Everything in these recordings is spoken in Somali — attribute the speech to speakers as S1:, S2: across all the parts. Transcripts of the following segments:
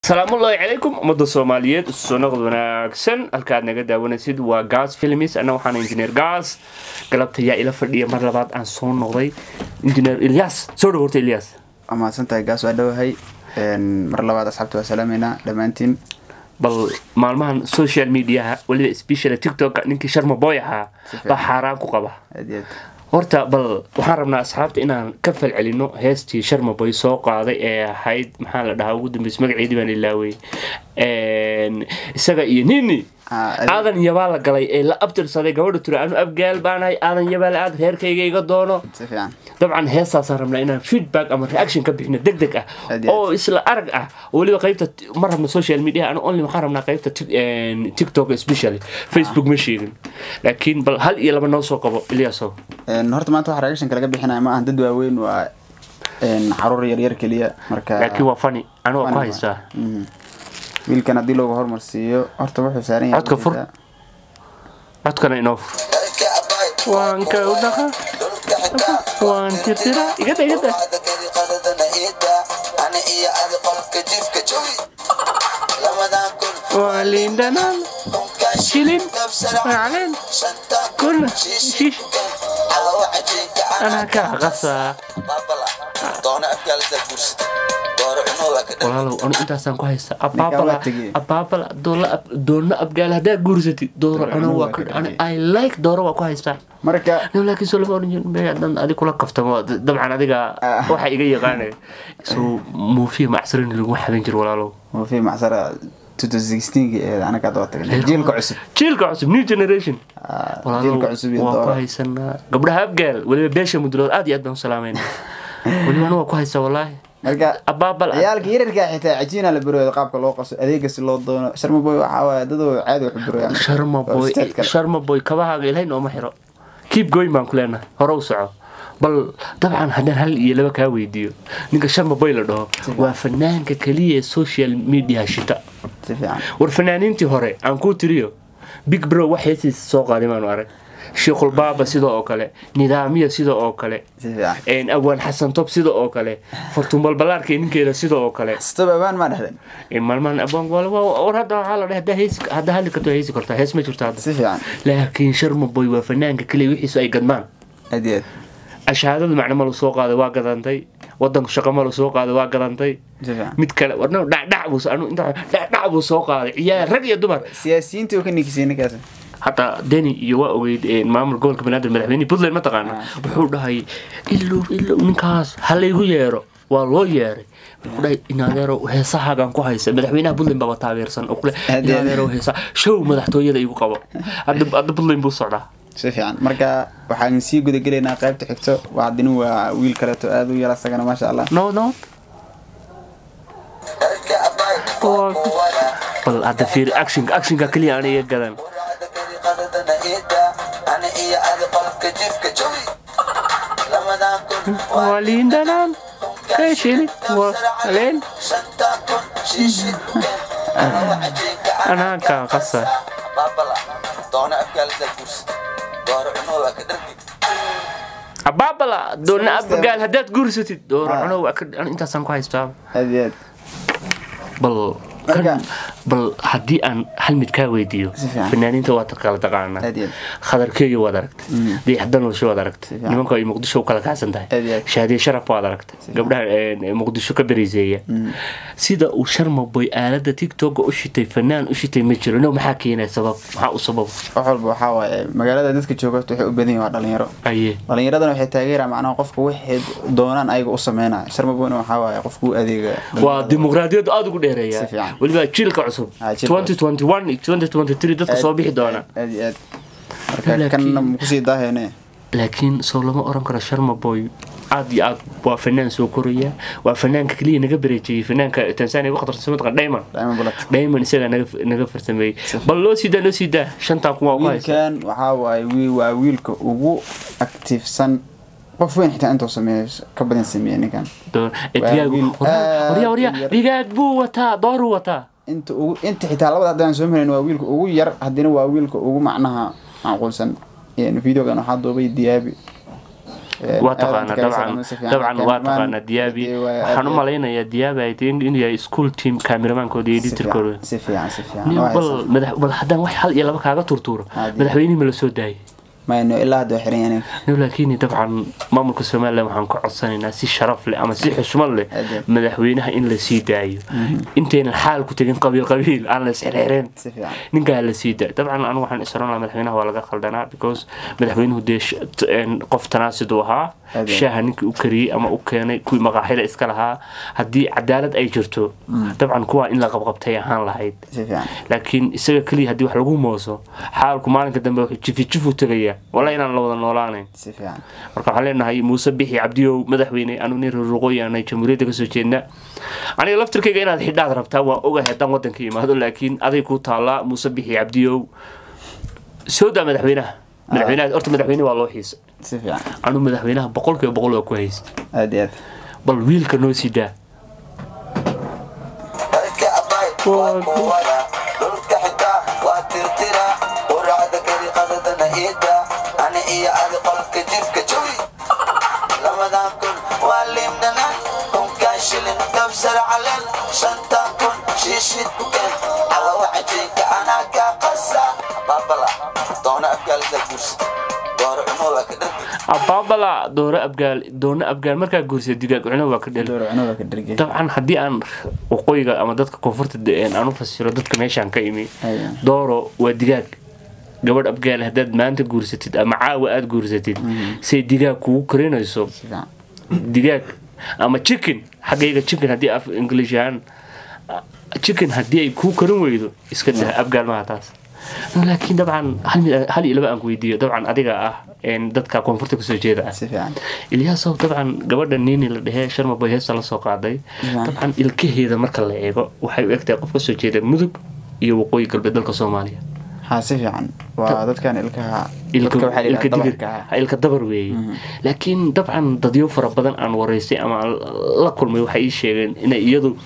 S1: asalaamullaahi calaykum ummadda soomaaliyeed sunaqd wanaagsan halkaad naga daawanaysid waa gas films anna waxaana injineer gas galabta yaa ila fadhiya mar labaad aan soo noqday injineer ilyas soo dhaworta ilyas
S2: waa mahadsantahay gaas waa dhowahay mar labaad asxaabta waa salaameynaa dhammaantiin
S1: bal maalmahan social mediaha weliba special tiktok ninkii sharma boy ahaa baa xaaraan ku qaba
S2: aad iyo aad
S1: horta bal waxaan rabnaa asxaabta inaan ka falcelino heestii sharma boy soo qaaday ee ahayd maxaa la dhahaa ugu dambeys magaceedii baan ilaawey isaga iyo nini
S2: Ah, adi-
S1: aadan yabaa la galay ee la abtirsaday gabadha turi anu abgaal baanahay aadan yabaal aad reerkayga iga doono
S2: si fiican
S1: dabcan heestaasaan rabnaa inaan feedback ama reaction ka bixino deg deg ah
S2: Aad iyo aad.
S1: oo isla arag ah oo weliba qaybta ma rabno social media anu only waxaan rabnaa qaybta Tik- een, tiktok especially facebook ma sheegin laakiin bal hal iyo laba noo soo qabo ilyasow
S2: Een, horta maanta waxa reaction laga bixinaya ma ahan dad waaweyn waa een, caruur yaryar keliya marka
S1: laakiin waa fani anu waa ku
S2: Funny
S1: haystaa
S2: Mhm. wiilkan haddii looga hormarsiiyo horta wuxuu saaran yahay
S1: Codka fur. codkana inoo fur waan ka u dhaqa waan tirtira igada igada waa liindhanaan shilin macleen kun shish anaa kaa qasaa walaalow anu intaasaan ku haysta abaabala
S2: waa tegey.
S1: abaabala doola doonna abgaal haddaa guursatid dooro cuno waa ka ani i like dooro waa ku haystaa
S2: marka
S1: no laakiin soo lama oran jirin maya haddaan adi kula kaftamo dabcan adiga
S2: Ah.
S1: waxa iga yaqaanay so muufiya macsarin lagu xadan jiro walaalow
S2: waa fi macsara 2016 ee anaga hadda waa tagnay jiilka cusub
S1: jiilka cusub new generation
S2: Ah,
S1: walaalow
S2: jiilka cusub iyo
S1: waa ku
S2: dooro
S1: haysanaa gabdhaha abgaal weliba beesha mudulood aad iyo aad baan u salaamayna weliba anu waa ku haysaa wallaahi
S2: marka
S1: abaabal
S2: ciyaalka yararka xitaa cajiina la barooyo qaabka loo qaso adeega si loo doono sharma boy waxa waaye dadoo caadi wax u barooyaan
S1: sharma
S2: Waa
S1: boy
S2: ustaad kale.
S1: sharma boy kabahaaga ilahay nooma xiro keep going baan ku leenahay hore u soco bal dabcan haddaan hal iyo laba kaa weydiiyo ninka sharma boy la dhaho waa fanaanka keliya ee social media shita
S2: si fiican
S1: war fanaaniintii hore aan kuu tiriyo big bro wax heesiisa soo qaaday maanu arag sheekhul baaba sida oo kale nidaamiya sida oo kale
S2: si fiican
S1: een, awaan xasan tob sida oo kale fartuumbal balaarka ninkeeda sida oo kale
S2: stop abaan maa dhahden
S1: een, maalmahan abaan wal- wal- war hadda waxaa la dhahay haddaa heesi- haddaa hadli karto heesi kartaa hees ma jirto hadda
S2: si fiican
S1: laakiin sharma boy waa fanaanka keliya wixiisu ay gadmaan
S2: aad iyo aad
S1: ashaadada macno malu soo qaaday waa gadantay wadanku shaqo malu soo qaaday waa gadantay
S2: si fiican
S1: mid kale warna dhacdhac buu anu inta dhacdhac buu soo qaaday ciyaar rag iyo dumar
S2: siyaasiyiintii oo ka nikisay ninkaas
S1: hataa deni iyo waa ogeyd ee, maamul gobolka banaadir madaxweyne puntland mataqaana
S2: Ah.
S1: wuxuu dhahay ilow ilow ninkaas ha laygu yeero waa loo yeeray wuxuu dhahay inadeerow heesahaagaan ku haysa madaxweynaha puntland baaba taageersan oo kule
S2: Hadee.
S1: inadeerow heesa show madaxtooyada igu qabo hadda hadda puntland buu socdaa
S2: si fiican marka waxaan sii gudagelaynaa qaybta xigto wacdini waa wiil kaleeto aad u yar asagana maasha allah
S1: no no bal hadda fiir actionka actionka keliya aan iga gadan waa liindhanaan ka shili waa leen anaa kaa qasa abaabala doona abagaal haddaad guursatid dooro
S2: Ah.
S1: cuno waa ka an intaasaan ku haystaa
S2: aad iyo aad
S1: bal
S2: Marka-
S1: kan bal haddii aan hal mid kaa weydiiyo
S2: Si fiican.
S1: fanaaniinta waa kala taqaanaa
S2: aad iyo aad
S1: khadarkeeyo waad aragtay
S2: Mm.
S1: dayaxdanolosho waad aragtay
S2: Si fiican.
S1: nimanka ay muqdisho u kala kacsan tahay
S2: Aad iyo aad.
S1: shaadiye sharaf waad aragtay
S2: fiican.
S1: gabdhaha ee, muqdisho ka beriseeya
S2: Mm.
S1: sida uu sharma boy aalada tiktoka u shitay fanaan u shitay ma jiro no maxaa keenaya sabab maxaa u sabab
S2: wax walba waxaa waaye magaalada dadka jooga horta waxay u badan yihin waa dhalinyaro
S1: aye
S2: dhalinyaradana waxay taageeraan macnaha qofka waxay doonaan ayaga u sameynaya sharma boyna waxaa waaye qofka u adeega
S1: waa dimuqraadiyadda aada ugu dheereeya
S2: Si fiican.
S1: weliba jiilka cusub
S2: Ah, jiilka
S1: 2021 iyo 2023 dadka soo bixi doona
S2: aad iyo aad marka
S1: Laakiin-
S2: kanna makusii daaheene
S1: laakiin soo lama oran karo sharma boy aad iyo aad waa fanaan soo koraya waa fanaanka keliya naga bareejiyey fanaanka tanzania ugu khatarsan mataqan diamond
S2: diamond bullet
S1: diamond isagaa naga naga farsameeyey bal loo siidaa loo siidaa shantaa kun waa ku haysa
S2: wiilkan waxaa waaye wi- waa wiilka ugu activesan qof weyn xitaa intuu sameeyo ka badan sameeye ninkan
S1: Door- ee,
S2: Waa
S1: digaag
S2: wiil
S1: waryaa waryaa
S2: aad
S1: waryaa
S2: u yar.
S1: digaag buu wataa dooruu wataa
S2: inta ugu inta xitaa labada haddaan soo marayn waa wiilka ugu yar haddina waa wiilka ugu macnaha macquulsan Een, videogan waxaa duubay diyaabi
S1: waa taqaanaa dabcan dabcan waa taqaanaa diyaabi waxaan u malaynayaa diyaabi ay tahay inuu yahay school team kaameramankood iyo editorkooda
S2: si fiican si fiican
S1: Nin
S2: waa
S1: bal
S2: haysaa.
S1: madax bal haddaan wax hal iyo laba kaaga turtuuro
S2: Haddii.
S1: madaxweynihii ma la soo daayay
S2: mayno ilaa hadda waa xiran yahay ninka
S1: No, laakiin dabcan maamulka somalilan waxaan ku codsanaynaa si sharaf leh ama si xushmad leh
S2: Adeed.
S1: madaxweynaha in la sii daayo intaynan xaal ku tegin qabiil qabiil aan la isxirxireen
S2: si fiican
S1: ninkaa la sii daayo dabcan anigu waxaan isran lahaa madaxweynaha waa laga khaldanaa because madaxweynuhu dee sh- t- een, qof tanaasid uu ahaa
S2: Adeed.
S1: shaaha ninkii u kariyey ama u keenay kuwii maqaaxida iska lahaa haddii cadaalad ay jirto dabcan kuwaa in la qabqabtay ahaan lahayd
S2: si fiican
S1: laakiin isaga keliya haddii wax lagu mooso xaalku maalinka dambe wuxuu jifijifu tegaya wala inaan la wada noolaanayn
S2: si fiican
S1: marka waxaan leenahay muuse bixi cabdiyow madaxweyne anu nin ruruqooy aanay jamhuuriyadda kasoo jeedna aniga laftirkayga inaad xidhaad rabtaa waa ogahay haddaan wadanka imaado laakiin aday ku taallaa muuse bixi cabdiyow soo daa madaxweynaha madaxweynaha horta madaxweyne waa loo xiisa
S2: si fiican
S1: anu madaxweynaha boqolkiiba boqol waa ku haysta
S2: aad iyo aad
S1: bal wiilka noo sii daa
S3: dadka abay waa kuwada dhulka xitaa waa tirtira quraacda gariqadadana iida ani iyo adi qolka jifka jawi lamadan kun waa liimdhana kunkan shilin dabsar calen shantan kun shiishid buken cawawa cajiinka anaa kaa qasa baabala doona afgaalida gursi dooro cumo waa ka dhargi
S1: abaabala dooro abgaal doona abgaal markaa guursa digaag cuno waa ka dhel
S2: door cunuga ka dhergay
S1: dabcan haddii aan waqooyiga ama dadka koonfurta de- aan u fasiro dadka meeshaan ka imi
S2: Haya.
S1: dooro waa digaag gabadh abgaal haddaad maanta guursatid ama caawa aada guursatid say digaag kugu karinayso
S2: si fiican
S1: digaag ama chicken xaggayga chicken haddii af english ahaan ah, chicken haddii ay kuu karin weydo iska dah abgaal maaha taas No, laakiin dabcan hal mid- hal iyo laba aan ku weydiiyo dabcan adiga ah een, dadka koonfurta kasoo jeeda ah
S2: si fiican
S1: ilyaasow dabcan gabadha niini la dhehee sharmaboy heesta la soo qaaday
S2: Yeah.
S1: dabcan ilkaheeda marka la eego waxay u egtahay qof kasoo jeeda mudug iyo waqooyi galbeed dalka soomaaliya
S2: ha si fiican waa dadkan ilkaha
S1: ilka
S2: dadka waxaa la
S1: ilka
S2: yidhahdaa
S1: digir
S2: dabarka
S1: ha, ilka dabar weeye laakiin dabcan dadyo fara badan aan waraystay ama aan la kulmay waxay ii sheegeen inay iyadu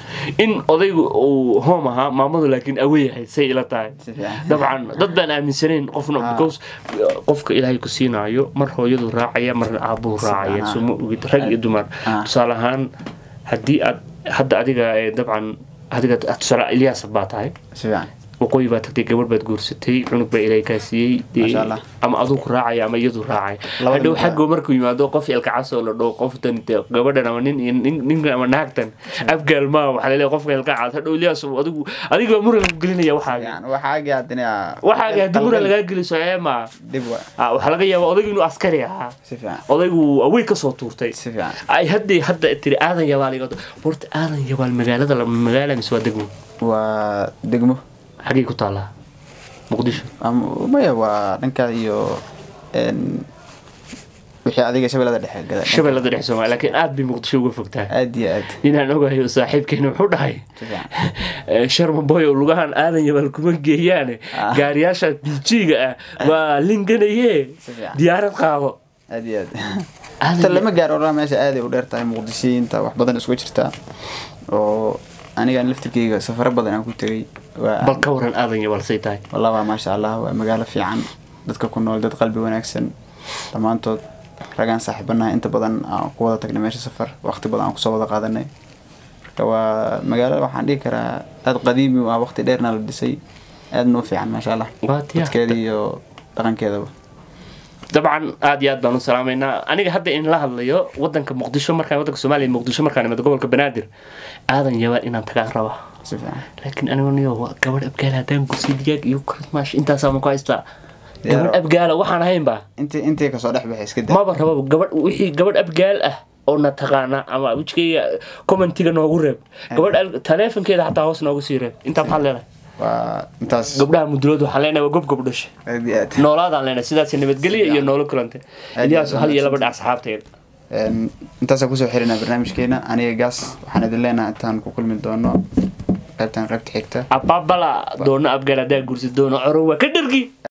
S1: in odaygu uu hoom ahaa maamadu laakiin awey ahayd say ila tahay
S2: si fiican
S1: dabcan dad baan aaminsanayn qofna
S2: Ah.
S1: because qofka ilaahay ku siinaayo mar hooyadu raacaya marna aabuhu
S2: Si
S1: raacaya
S2: fiican, ah.
S1: suma ogid rag iyo dumar
S2: Ah.
S1: tusaale ahaan haddii aad hadda adiga ee dabcan adiga tusaale ilyaas baa tahay
S2: si fiican
S1: waqooyi baa tagtay gabadh baad guursatay cunug baa ilaahay kaa siiyey dee
S2: Masha Allah.
S1: ama aduu ku raacaya ama iyadu raacay
S2: Labada
S1: hadhow
S2: mid
S1: xaggo markuu yimaado qof ilkacas oo la dhoo qoftan dee gabadhan ama nin iyo nin- ninkan ama naagtan afgaal maa waxaa laleeyahay qofka ilkacas hadhow ilyaas adigu adiga baa muran lagu gelinaya waxaaga
S2: fiican waxaagi haddana
S1: waxaaga haddii muran lagaa geliso ee maa
S2: dib wa
S1: Ah, waxaa laga yaabaa odaygu inuu askari ahaa
S2: si fiican
S1: odaygu awey kasoo tuurtay
S2: si fiican
S1: ay haddii hadda tiri aadan yabaal iga horta aadan yabaal magaalada la- magaala mise waa degmo
S2: waa degmo
S1: xaggay ku taallaa muqdisho
S2: Ama- maya waa dhanka iyo een, wixii adiga shabeellada dhexe gada
S1: shabeellada dhex soomaaliya laakiin aad bay muqdisho uga fogtahay
S2: aad iyo aad
S1: inaan ogahay saaxiibkeena wuxuu dhahay
S2: si fiican
S1: eh, sharma boy oo lugahan aadan yabaal kuma geeyaane
S2: Ah.
S1: gaariyaasha bijiga ah waa linganaye
S2: Si fiican.
S1: diyaarad qaado
S2: aad iyo aad
S1: Aadan
S2: inta
S1: ya-
S2: lama gaaro oraa meesha aaday u dheer tahay muqdishiyiinta wax badan isku jirtaa oo anigan laftirkeyga safaro badan aan ku tegay waa
S1: bal ka waran aadan yabaal say tahay
S2: wallah waa maasha allah waa magaalo fiican dadka ku nool dad qalbi wanaagsan dhammaantood ragaan saaxiibanaha inta badan aan ku wada tagnay meesha safar waqti badan aan kusoo wada qaadanay marka waa magaalo waxaan dhihi karaa aad qadiimi u ah waqti dheerna la dhisay aadna u fiican maasha allah
S1: Waa tiya.
S2: dadkeeda iyo dhaqankeedaba
S1: dabcan aad iyo aad baan u salaamaynaa aniga hadda in la hadlayo wadanka muqdisho markaan wadanka soomaaliya muqdisho markaan imado gobolka banaadir aadan yabaal inaan tagaan rabaa
S2: si fiican
S1: laakiin anigu niyo waa gabadh abgaala haddaan gursi digaag iyo krismash intaasaa ma ku haystaa
S2: Diyaaro.
S1: gabadh abgaala waxaan ahaynba
S2: intii intii kasoo dhex baxay iska daa
S1: maba rababa gabadh wixii gabadh abgaal ah oo na taqaana ama wejigayga commentiga noogu reeb gabadh al- taleefonkeeda xataa hoos noogu sii reeb intaa maxaad leedahay
S2: waa intaas
S1: gabdhaha mudulood waxaan leenahay waa gob gabdhasha
S2: aad iyo aad
S1: noolaadaan leenahay sidaas nabadgelya iyo noolo kulante
S2: Aad
S1: ilyaasu
S2: iyo
S1: hal iyo
S2: aad.
S1: laba dhac asxaabteeda
S2: Een, intaasaan kusoo xirinaa barnaamijkeena aniga gaas waxaan idin leenahay intaan ku kulmi doono qaybtan qaybta xigta
S1: ababala doona abgaal haddaa gursi doono coro waa ka dhargi